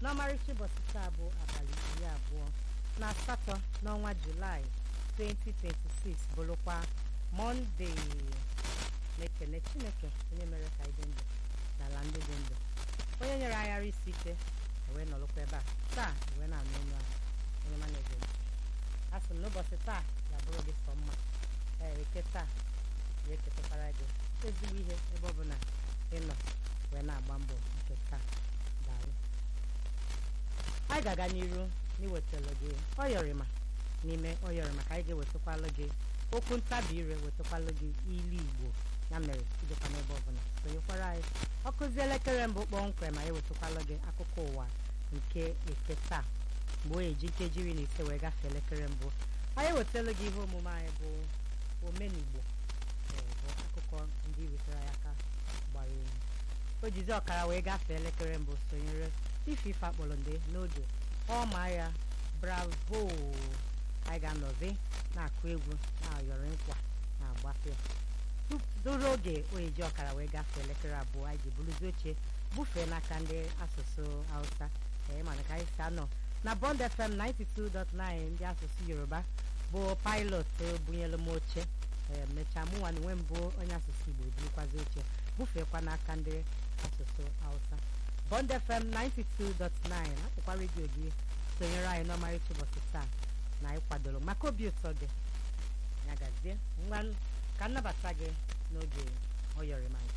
n'ọmarịcha ụbọchị taa bụ abalị iri abụọ na asatọ n'ọnwa julaị 2026 bụrụkwa mọnde na-ekene chineke onye mere ka anyị dị ndụ n'ala ndị dị ndụ onye nyere anyị ara isi ike wee nọrọkwa ebe a taa wee na-anụ ọnụ ahụ onye ma na-ege ntị a sị m n'ụbọchị taa ga-abụrụ gị sọ mma ee eke taa wee ketakwara gị ezigbo ihe ebe ọ bụ na ị nọ wee na-agba mbọ nke taa daalụ anyị ga-aga n'iru n'iwetara gị ọyọrịma n'ime ọyọrịma ka anyị ga-ewetakwalụ gị okwu ntabi ire wetakwalụ gị ilu igbo ya mere idekwa n'ebe ọbụla sonyekwara anyị ọkụzi elekere mbụ kpọmkwem ma ewetakwalụ gị akụkọ ụwa nke eke taa mgbe o eji nkeji iri na ise wee gafee elekere mbụ anyị ewetala gị ihe omume anyị bụ omenigbo bụ akụkọ ndị wetara ya aka gbara elu o jizi ọkara wee gafee elekere mbụ sonyere ife ife akpọrọ nde n'oge ọma ya bravo anyị ga-anọzi na-akụ egwu na-ayọrọ nkwa na-agbafe ya duru oge oyeji ọkara wee gafee elekere abụọ anyị ji buruzi oche bufee n'aka ndị asụsụ hausa ee mana ka anyị si anọ na bond fm 92.9 ndị asụsụ yoruba bụ pilot bunyelu m oche ee mechaa mụnwa na onwe mbụ onye asụsụ igbo burukwazi oche bufeekwa n'aka ndị asụsụ hausa bond fm 92.9 akwụkwa redio gị sonyere anyị n'ọmarịcha ụbọchị taa na anyị kwadoro maka obi ụtọ gị ya gazie ngwa ka nnabata gị n'oge oyọrịma